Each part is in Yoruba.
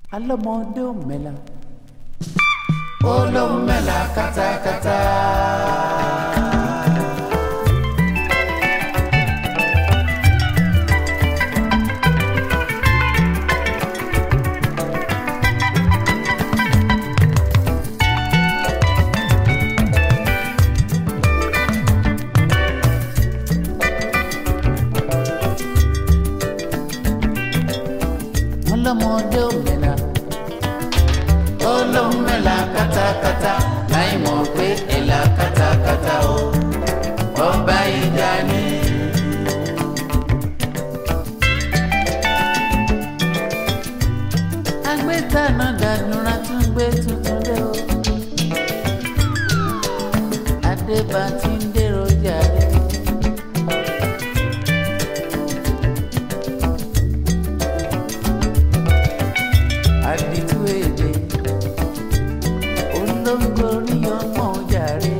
alọ́mọdé ò mẹ́la. olóhùn mẹ́la kátákátá. alọ́mọdé ò mẹ́la. olóhùn mẹ́la kátákátá láì mọ̀ pé ẹ̀la kátákátá o ọba ìjà ni. agbẹ́tànà dàdúrà tún gbé tuntun dé o. adébá ti ń dèrò jàre. àdìtú èdè olóńgbò rí ọmọ jàre.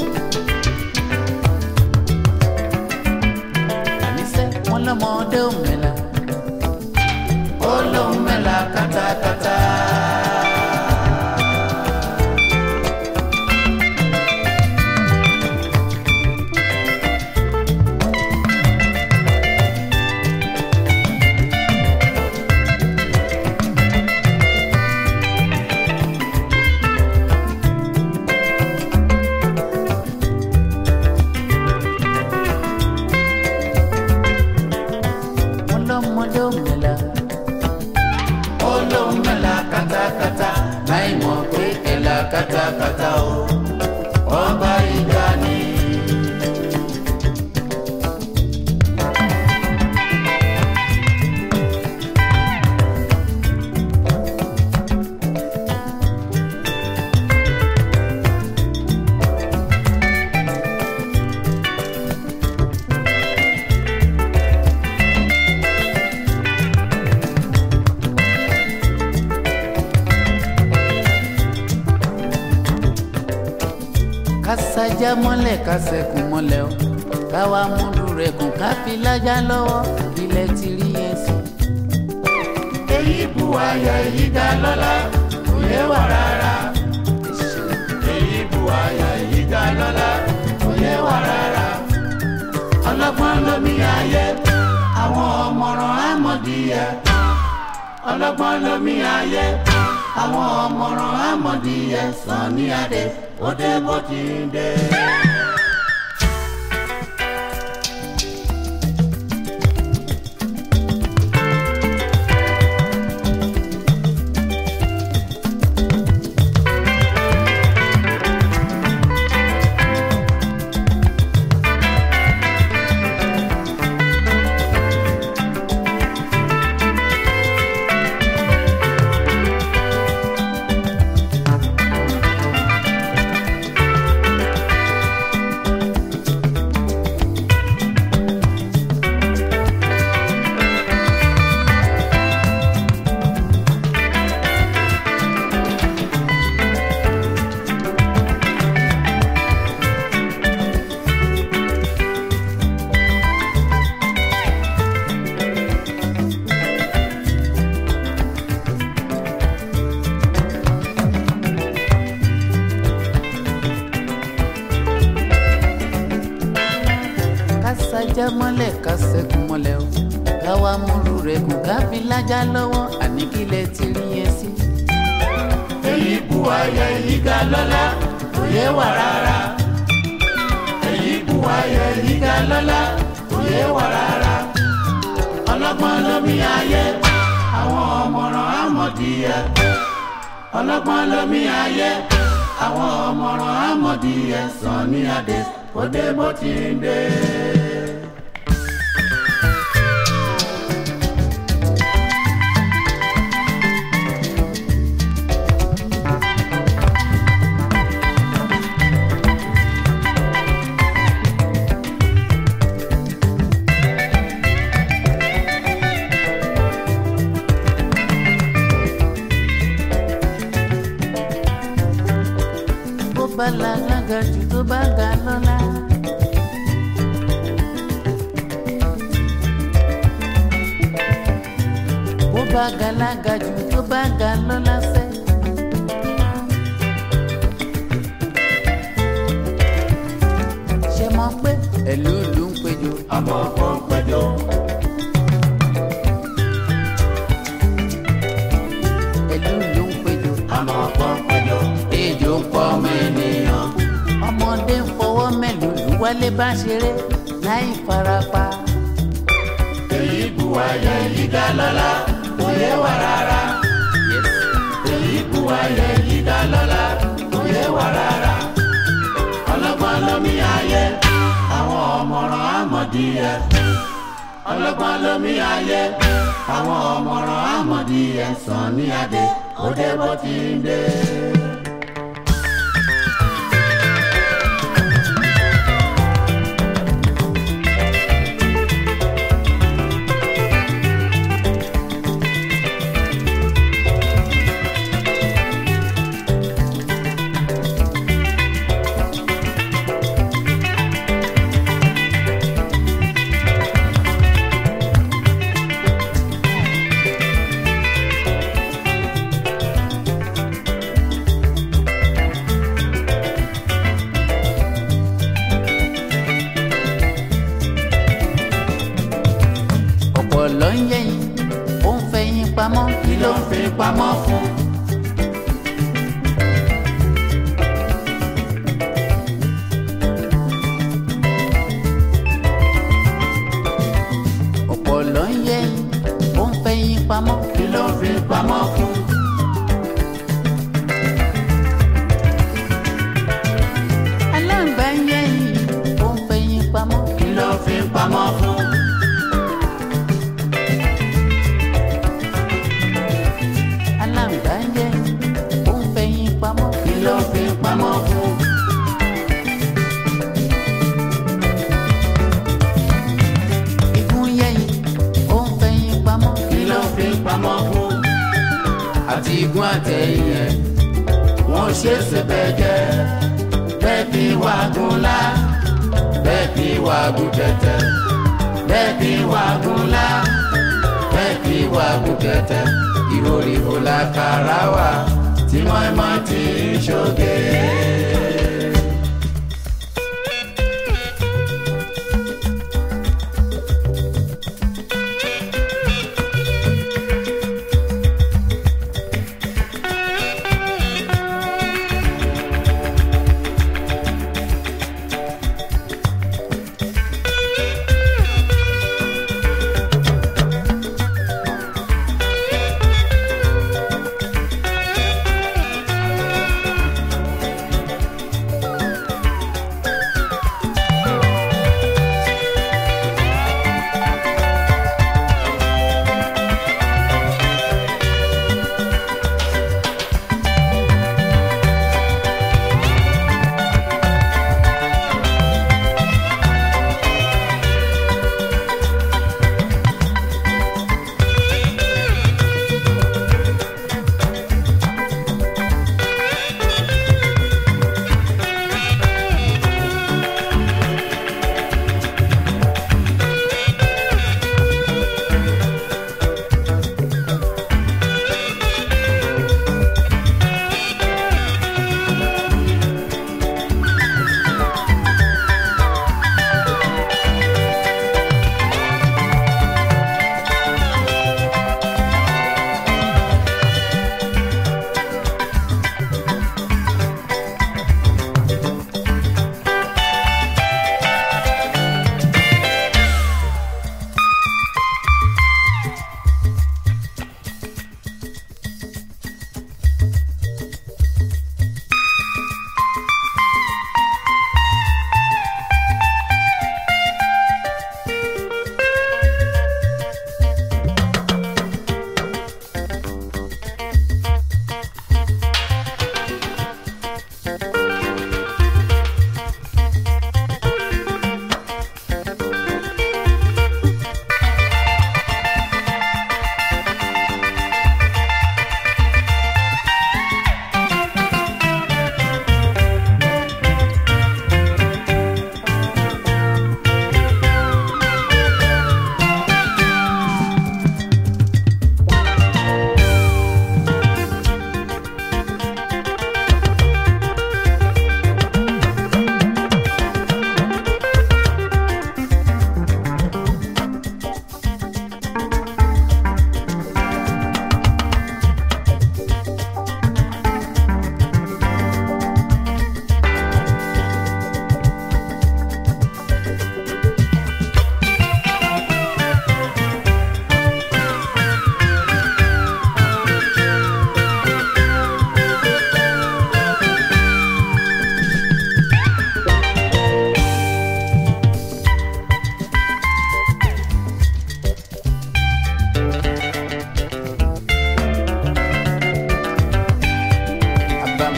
àníṣe wọn lọmọdé ò mẹ́la. olóhùn mẹ́la kátákátá. wọn lọmọdé ò mẹ́la. olóhùn mẹ́la kátákátá láì mọ̀ pé ẹ̀la kátákátá o ọba ìjà ni. kásájá mọ́lẹ̀ kásẹ̀kùn mọ́lẹ̀ o káwa múlù rẹ̀ kùn ká fi lájà lọ́wọ́ ilẹ̀ ti rí ẹsẹ̀. èyí bu àyà èyí dá lọ́lá kò yé wà rárá. èyí bu àyà èyí dá lọ́lá kò yé wà rárá. ọlọ́gbọ́n lómi ayé àwọn ọmọràn àmọ̀díyẹ. ọlọ́gbọ́n lómi ayé àwọn ọmọràn àmọ̀díyẹ sàn ní adé ó dé bó ti ń dé. kásájá mọ́lẹ̀ kásẹ̀kùn mọ́lẹ̀ o káwa múlù rẹ̀ kùn ká fi lájà lọ́wọ́ àní kílẹ̀ ti rí ẹsẹ̀. èyí bu àyà èyí ga lọ́lá kò yé wà rárá. èyí bu àyà èyí ga lọ́lá kò yé wà rárá. ọlọ́gbọ́n lómi ayé àwọn ọmọràn àmọ̀díyẹ. ọlọ́gbọ́n lómi ayé àwọn ọmọràn àmọ̀díyẹ sàn ní adé ó dé bó ti ń dé. bó bá la lága jù tó bá ga lọ́la. bó bá ga lága jù tó bá ga lọ́lá sẹ́. ṣe mọ̀ pé ẹ̀lú ìlú ń péjọ. ọmọ kan péjọ. ẹ̀lú ìlú ń péjọ. ọmọ kan péjọ. ejò ń pọ̀ ọmọ ènìyàn. ọmọdé ń fọwọ́ mẹ́lùlù wálé bá ṣeré láì farapa. èyí bu ayẹ yìí ga lọ́la kò yé wa rárá. èyí bu ayẹ yìí ga lọ́la kò yé wa rárá. ọlọ́gbọ́n lómi ayé àwọn ọmọràn àmọ̀díyẹ. ọlọ́gbọ́n lómi ayé àwọn ọmọràn àmọ̀díyẹ sàn ní adé òde bó ti ń dé. ọ̀pọ̀ ló ń yẹ̀yìn ó ń fẹ̀yìn pamọ́ kí ló ń fi pamọ́ fún. ọ̀pọ̀ ló ń yẹ̀yìn ó ń fẹ̀yìn pamọ́ kí ló ń fi pamọ́ fún. aláǹgbá ń yẹ̀yìn ó ń fẹ̀yìn pamọ́ kí ló ń fi pamọ́ fún. aláǹgbá ń yẹ̀yìn ó ń fẹ̀yìn pamọ́ kí ló ń fi pamọ́ fún. igun yẹ̀yìn ó ń fẹ̀yìn pamọ́ kí ló ń fi pamọ́ fún. àti igun àtẹ̀yìn ẹ̀ wọ́n ṣe é ṣe bẹ́ẹ̀ jẹ́ bẹ́ẹ̀ kí wàgùn lá bẹ́ẹ̀ kí wàgùn tẹ̀tẹ̀ bẹ́ẹ̀ kí wàgùn lá bẹ́ẹ̀ kí wàgùn tẹ̀tẹ̀ ìhòòhò làkàrà wà tí mọ́ẹ́mọ́ ti ń ṣoge.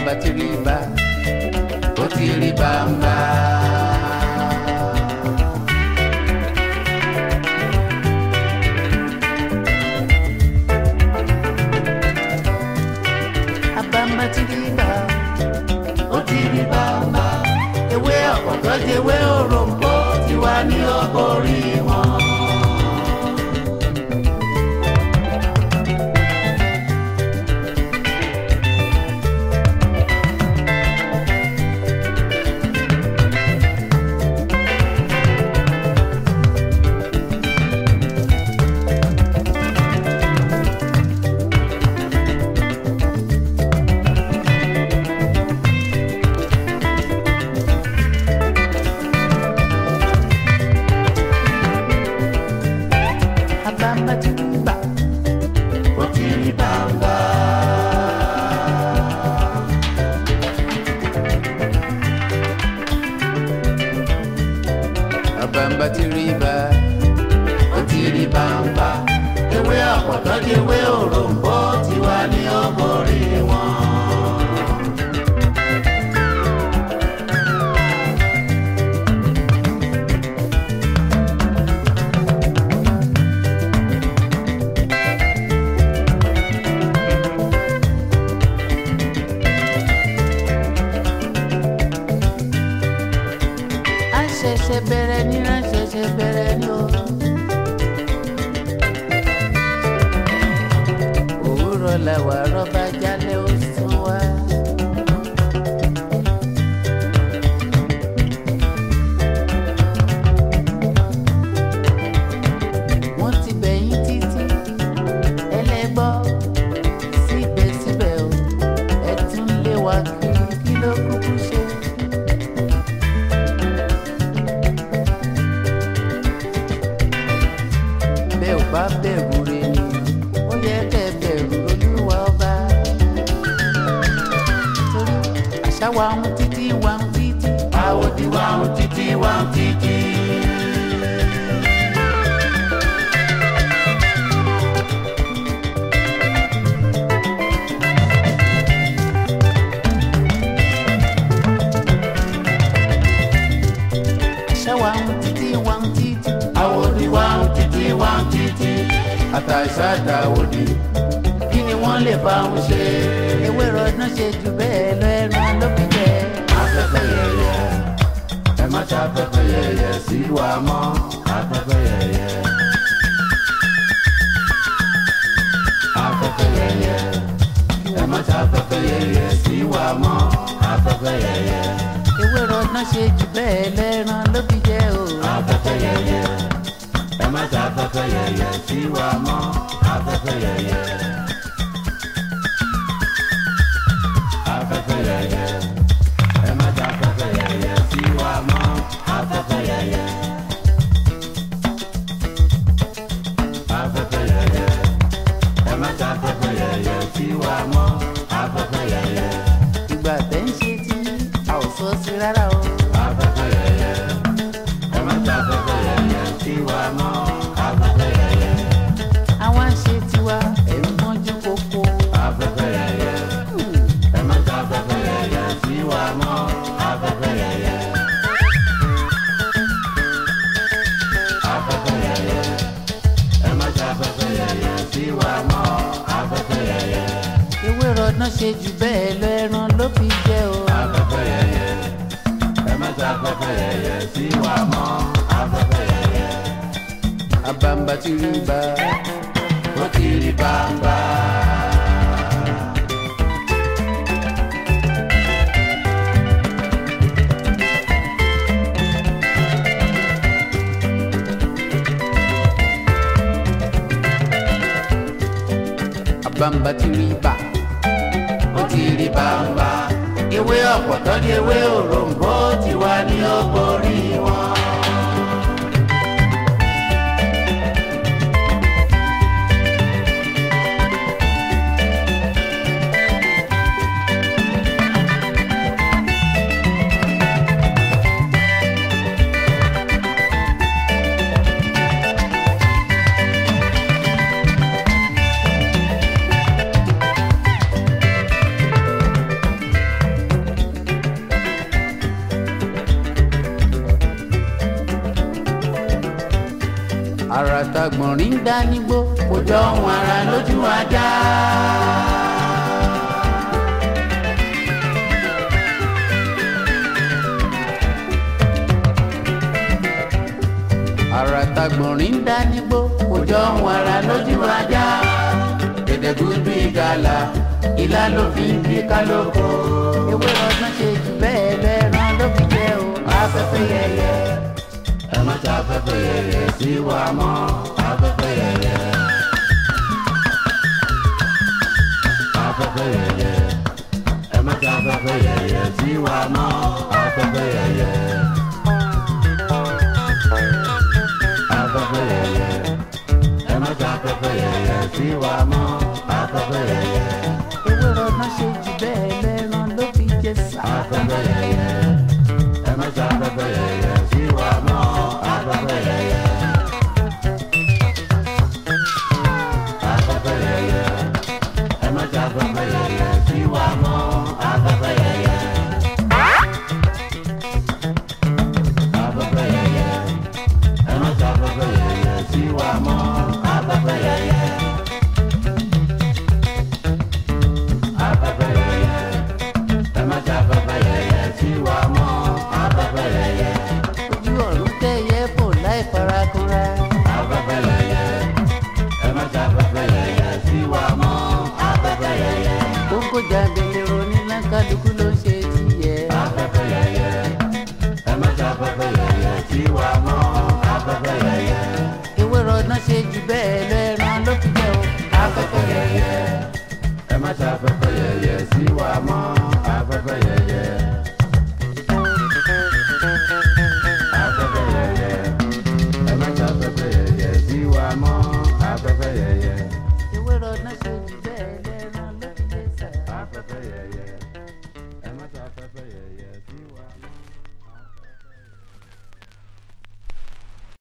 àbàǹbà ti rí bá ó ti rí bàǹbà. àbàǹbà ti rí bá ó ti rí bàǹbà. ewé ọ̀pọ̀tọ́ di ewé òròǹbó ti wá ní ọgọ́rí wọn. àbàǹbà ti rí bá ó ti rí bàǹbà. àbàǹbà ti rí bá ó ti rí bàǹbà. ewé ọ̀pọ̀tọ́ di ewé òròǹbó ti wá ní ọgọ́rí wọn. a ṣẹ̀ṣẹ̀ bẹ̀rẹ̀ ní a ṣẹ̀ṣẹ̀ bẹ̀rẹ̀ ní o. òwúrọ̀ làwà rọ́bà jálẹ̀ ó sún wá. wọ́n ti bẹ̀yìn títí ẹlẹ́gbọ́ síbẹ̀síbẹ̀ o ẹ tún lé wa kiri kí ló kúkú ṣe. bẹ́ẹ̀ ò bá bẹ̀rù rẹ̀ ni ó yẹ kẹ́ ẹ bẹ̀rù olúwa ọba. torí àṣà wa ń títí wa ń títí. àwòdì wa ń títí wa ń títí. àṣà wa ń títí wa ń títí. àwòdì wa ń títí wa ń títí. àtàṣà àtàwòdì kí ni wọ́n lè bá wọn ṣe. ewé rọdún ṣe jù bẹ́ẹ̀ lọ ẹran ló fi jẹ. afẹ́fẹ́ yẹyẹ ẹ má ṣe afẹ́fẹ́ yẹyẹ sí wa mọ́ afẹ́fẹ́ yẹyẹ. afẹ́fẹ́ yẹyẹ ẹ má ṣe afẹ́fẹ́ yẹyẹ sí wa mọ́ afẹ́fẹ́ yẹyẹ. ewé rọdún ṣe jù bẹ́ẹ̀ lọ ẹran ló fi jẹ o. afẹ́fẹ́ yẹyẹ ẹ má ṣe afẹ́fẹ́ yẹyẹ sí wa mọ́ afẹ́fẹ́ yẹyẹ. afẹ́fẹ́ yẹyẹ ẹ má ṣe afẹ́fẹ́ yẹyẹ sí wa mọ́ afẹ́fẹ́ yẹyẹ. afẹ́fẹ́ yẹyẹ ẹ má ṣe afẹ́fẹ́ yẹyẹ sí wa mọ́ afẹ́fẹ́ yẹyẹ. ìgbà tẹ́ ń ṣe tí a ò sọ sí rárá o. afẹ́fẹ́ yẹyẹ ẹ má ṣe afẹ́fẹ́ yẹyẹ sí wa mọ́ afẹ́fẹ́ yẹyẹ. àwa ń ṣe tiwa ẹ̀ ń mọ́jú kókó. afẹ́fẹ́ yẹyẹ ẹ má ṣe afẹ́fẹ́ yẹyẹ sí wa mọ́ afẹ́fẹ́ yẹyẹ. afẹ́fẹ́ yẹyẹ ẹ má ṣe afẹ́fẹ́ yẹyẹ sí wa mọ́ afẹ́fẹ́ yẹyẹ. ewé rọdún ṣe jù bẹ́ẹ̀ lọ ẹran ló fi jẹ o. afẹ́fẹ́ yẹyẹ ẹ má ṣe afẹ́fẹ́ yẹyẹ sí wa mọ́ afẹ́fẹ́ yẹyẹ. àbàǹbà ti rí bá ó ti rí bàbá. àbàǹbà ti rí bá ó ti rí bàbá. ewé ọ̀pọ̀tọ́ di ewé òròǹbó ti wá ní ọgọ́rí wọn. tagbọ̀nrín ń dá nígbó kò jọ ohun ara lójú ajá. ara tagbọ̀nrín ń dá nígbó kò jọ ohun ara lójú ajá. gẹ̀dẹ̀gúdú ìgalà ìlà ló fi ń bí kálókò. ewé ọdún ṣe jù bẹ́ẹ̀ lẹ́ran ló fi jẹ́ o afẹ́fẹ́ yẹyẹ. ẹ má ta afẹ́fẹ́ yẹyẹ sí wa mọ́ afẹ́fẹ́ yẹyẹ. afẹ́fẹ́ yẹyẹ ẹ má ta afẹ́fẹ́ yẹyẹ sí wa mọ́ afẹ́fẹ́ yẹyẹ. afẹ́fẹ́ yẹyẹ ẹ má ta afẹ́fẹ́ yẹyẹ sí wa mọ́ afẹ́fẹ́ yẹyẹ. ewé ọdún ṣe jù bẹ́ẹ̀ lẹ́ran ló fi jẹ́ sá. afẹ́fẹ́ yẹyẹ ẹ má ta afẹ́fẹ́ yẹyẹ sí wa mọ́ afẹ́fẹ́ yẹyẹ. afẹ́fẹ́ yẹyẹ ẹ má ta afẹ́fẹ́ yẹyẹ sí wa mọ́ afẹ́fẹ́ yẹyẹ. afẹ́fẹ́ yẹyẹ ẹ má ta afẹ́fẹ́ yẹyẹ sí wa mọ́ afẹ́fẹ́ yẹyẹ. afẹ́fẹ́ yẹyẹ ẹ má ta afẹ́fẹ́ yẹyẹ sí wa mọ́ afẹ́fẹ́ yẹyẹ. ojú ọ̀run tẹ̀yẹ fò láì farakanra. afẹ́fẹ́ yẹyẹ ẹ má ta afẹ́fẹ́ yẹyẹ sí wa mọ́ afẹ́fẹ́ yẹyẹ. kókó jábẹ̀lẹ̀ onílà kálukú ló ń ṣe tiẹ̀. afẹ́fẹ́ yẹyẹ ẹ má ta afẹ́fẹ́ yẹyẹ sí wa mọ́ afẹ́fẹ́ yẹyẹ. ewé ọdún ṣe jù bẹ́ẹ̀ lẹ́ran ló fi jẹ́ o. afẹ́fẹ́ yẹyẹ ẹ má ta afẹ́fẹ́ yẹyẹ sí wa mọ́ afẹ́fẹ́ yẹyẹ.